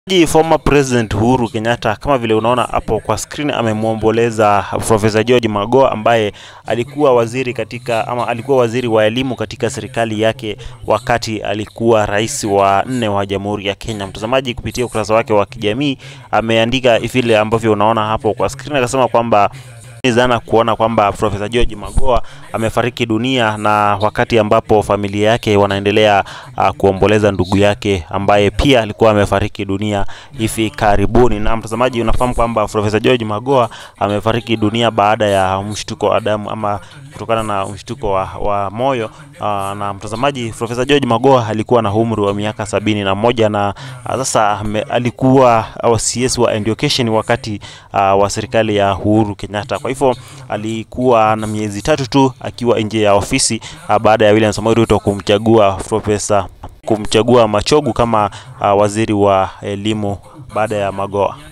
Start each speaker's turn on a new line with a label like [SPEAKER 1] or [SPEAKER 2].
[SPEAKER 1] Ji former president Uhuru Kenyatta kama vile unaona hapo kwa screen amemwomboleza Profesa George Magoha ambaye alikuwa waziri katika ama alikuwa waziri wa elimu katika serikali yake wakati alikuwa rais wa nne wa Jamhuri ya Kenya. Mtazamaji, kupitia ukurasa wake wa kijamii ameandika vile ambavyo unaona hapo kwa screen, akasema kwamba zana kuona kwamba Profesa George Magoha amefariki dunia na wakati ambapo familia yake wanaendelea uh, kuomboleza ndugu yake ambaye pia alikuwa amefariki dunia hivi karibuni. Na mtazamaji, unafahamu kwamba Profesa George Magoha amefariki dunia baada ya mshtuko wa damu ama kutokana na mshtuko wa, wa moyo uh, na mtazamaji, Profesa George Magoha alikuwa na umri wa miaka sabini na moja na uh, sasa ame, alikuwa uh, CS wa education wakati uh, wa serikali ya Uhuru Kenyatta. Kwa hivyo alikuwa na miezi tatu tu akiwa nje ya ofisi uh, baada ya William Samoei Ruto kumchagua Profesa kumchagua Machogu kama uh, waziri wa elimu baada ya Magoha.